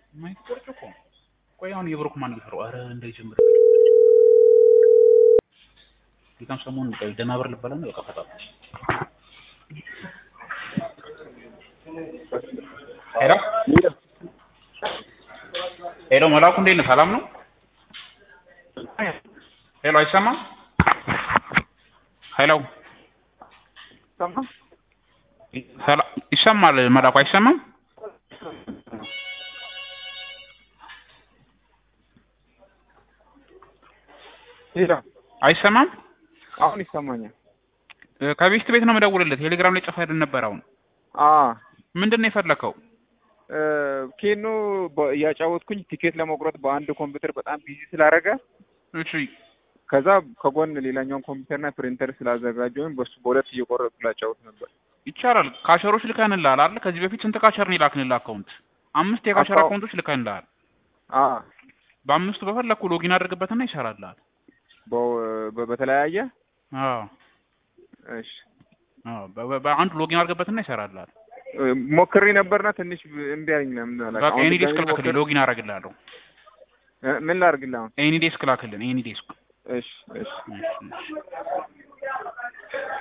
የማይቆርጥ እኮ ቆይ አሁን የብሩክ ማን ይፈረው? ኧረ እንዳይጀምር ጌታም ሰሞኑን ቆይ ደህና ብር ልበላ ነው በቃ ፈታ ሄሎ ሄሎ መላኩ እንዴት ነህ? ሰላም ነው? ሄሎ አይሰማም? ሄሎ ሰላ ይሰማል መላኩ አይሰማም? ሄሎ አይሰማም? አሁን ይሰማኛል። እ ከቤት ቤት ነው የምደውልልህ። ቴሌግራም ላይ ጽፈህልን ነበር። አሁን አ ምንድን ነው የፈለከው? እ ኬኖ በ- እያጫወትኩኝ ቲኬት ለመቁረጥ በአንድ ኮምፒውተር በጣም ቢዚ ስላደረገ እሺ ከዛ ከጎን ሌላኛውን ኮምፒውተርና ፕሪንተር ስላዘጋጀሁኝ በሱ በሁለት እየቆረጥኩ ላጫወት ነበር። ይቻላል። ካሸሮች ልከንልሃል አይደል? ከዚህ በፊት ስንት ካሸር ነው የላክንልህ አካውንት? አምስት የካሸር አካው- አካውንቶች ልከንልሃል። አ በአምስቱ በፈለኩ ሎጊን አድርግበትና ይሰራልሃል። በ- በ- በተለያየ አዎ እሺ አዎ በ- በ- በአንዱ ሎጊን አድርግበትና ይሰራልሃል። እ ሞክሬ ነበርና ትንሽ እምቢ አለኝ። ለምን አላውቅም። በቃ አሁን ኤኒ ዴስክ ድጋሜ ላክልኝ፣ ሞክሬ- ሎጊን አደርግልሃለሁ። እ ምን ላድርግልህ አሁን? ኤኒ ዴስክ ላክልን፣ ኤኒ ዴስክ እሺ እሺ እሺ እሺ